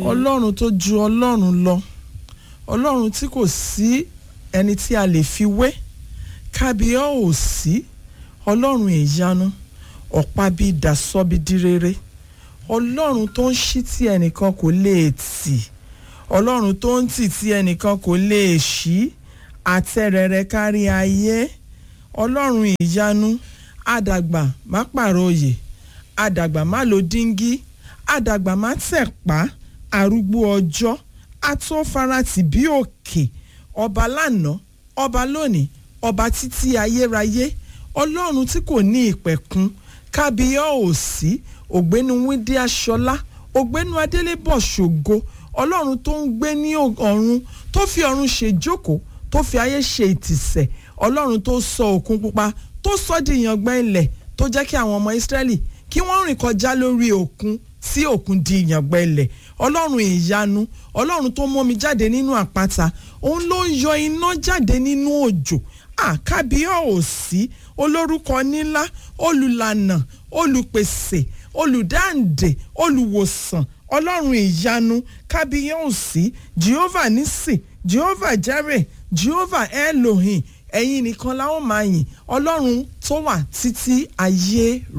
ọlọ́run tó ju ọlọ́run lọ ọlọ́run tí kò sí ẹni tí a lè fi wé kábíyá ò sí ọlọ́run ìyanu ọ̀pá bíi dasọ́bí dírere ọlọ́run tó ń ṣí tí ẹnìkan kò lè tì ọlọ́run tó ń tì tí ẹnìkan kò lè ṣí àtẹ̀rẹ̀rẹ̀ kárí ayé ọlọ́run ìyanu àdàgbà má pààrọ̀ òye àdàgbà má lo díngí àdàgbà má tẹ̀pá arúgbó ọjọ́ atófaratì bí òkè ọba lánàá ọba lónìí ọba títí ayérayé ọlọ́run tí kò ní ìpẹ̀kun kábíyá òsì ògbénu wíńdí aṣọlá ògbénu adélébọ̀ ṣògo ọlọ́run tó ń gbé ní ọ̀run tó fi ọ̀run ṣe jókòó tó fi ayé ṣe ìtìsẹ̀ ọlọ́run tó sọ òkun pupa tó sọ di ìyàngbẹ́ ilẹ̀ tó jẹ́ kí àwọn ọmọ ìsírẹ́lì kí wọ́n rìn kọjá lórí òkun tí òkun di ìyàngbẹ́ ilẹ̀ ọlọ́run ìyanu ọlọ́run tó mú mi jáde nínú àpáta òun ló ń yọ iná jáde nínú òjò àkábíyá òsì olórúkọ nílá olùlànà olùpèsè olùdáǹdè olùwòsàn ọlọ́run ìyanu kábíyá òsì jehovah nisi jehovah jare jehovah elohim ẹ̀yin nìkan la ó máa yìn ọlọ́run tó wà títí ayé